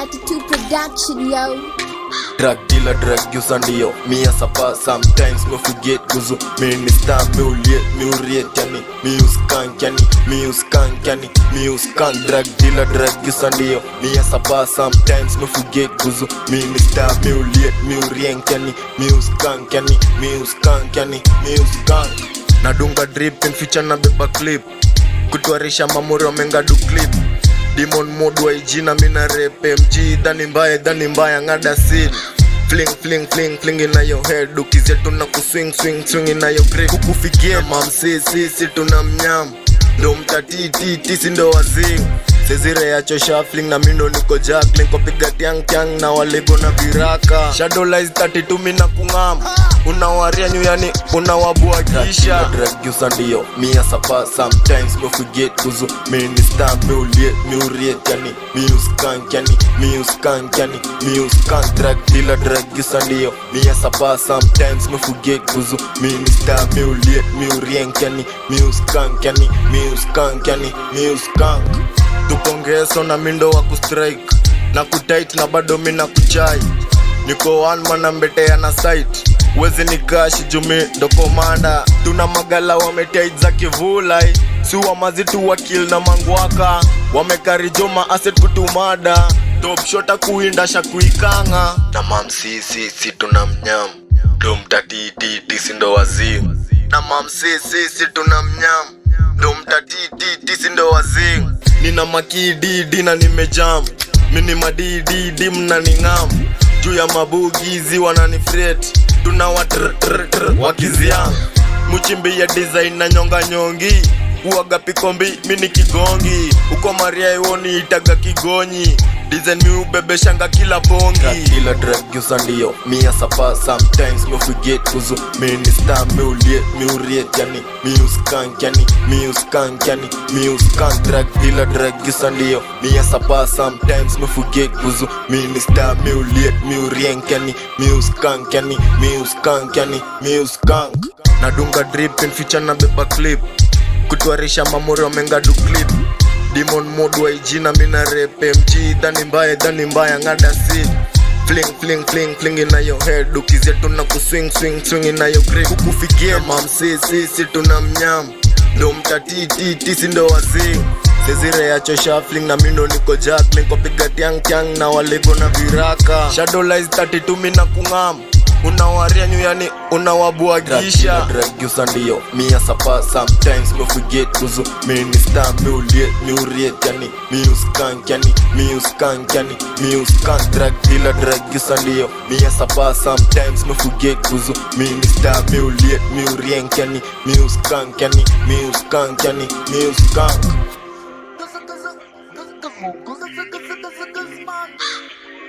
Attitude Production, yo. drug dealer drug user ndio mia sapa sometimes me forget kuzu mi ni star mi uliet mi uriet yani mi uskank yani mi uskank yani mi uskank drug dealer drug user ndio mia sapa sometimes me forget kuzu mi ni star mi uliet mi urienk yani mi uskank yani mi uskank yani mi uskank nadunga drip in feature na beba clip kutwarisha mamuri wamengadu clip Demon mode wa ijina mina rap MG dhani mbaya dhani mbaya ngada sin Fling fling fling fling in your head ukizia tuna kuswing swing swing in your grip kukufikia mam si si si tuna mnyam ndo mtatiti tisi ndo wazing sezire yacho shuffling na mindo niko juggling kopiga tiang tiang na walego na viraka shadow lies 32 mina kungam unawaria nyu yani unawabuagisha drag user ndio mia sapa sometimes me forget kuzu mi ni star mi uliet mi uriet yani mi uskank yani mi uskank yani mi uskank drag dealer drag user ndio mia sapa sometimes me forget kuzu mi ni star mi uliet mi urienk yani mi uskank yani mi uskank yani mi uskank tukongeso na mindo wa kustrike na kutit na bado mi na kuchai niko one man ambetea na site wezi ni kashi jumi ndo komanda tuna magala wametait za kivulai si wa mazitu wakil na mangwaka wamekarijoma aset kutumada top shota kuindasha kuikanga na mamsisisi tuna mnyam ndo mtatititi sindo wazim na mamsisisi tuna mnyam ndo mtatititi sindo wazim nina makididi na nimejam mini madididi mnaning'am juu ya mabugizi wananifret tuna watrtr wakiziam muchimbi ya design na nyonga nyongi uaga pikombi mini kigongi uko maria iwoni itaga kigonyi design mi ubebeshanga kila bongi kila drug user ndio mia sapa sometimes me forget kuzu mi ni star mi uliet mi uriet yani mi uskank yani mi uskank yani mi uskank drug dealer drug user ndio mia sapa sometimes me forget kuzu mi ni star mi uliet mi urienk yani mi uskank yani mi uskank yani mi uskank nadunga drip in feature na beba clip kutwarisha mamuri wamengadu clip Demon mode wa ijina mina rap MG dhani mbaya dhani mbaya ngada si Fling fling fling fling in your head ukizia tuna kuswing swing swing in your grip kukufikia mam si si si tuna mnyam ndo mtatiti tisi ndo wazing sezire yacho shuffling na mindo niko juggling kopiga tiang tiang na walego na viraka shadow lies 32 mina kungam unawaria nyu yani unawabuagisha dragusa ndio mia sapa sometimes me forget kuzu mi ni star mi uliet mi uriet yani mi uskank yani mi uskank yani mi uskank drag dealer dragusa ndio mia sapa sometimes me forget kuzu mi ni star mi uliet mi urienk yani mi uskank yani mi uskank yani mi uskank Cause, cause, cause, cause, cause, cause, cause, cause, cause, cause, cause, man.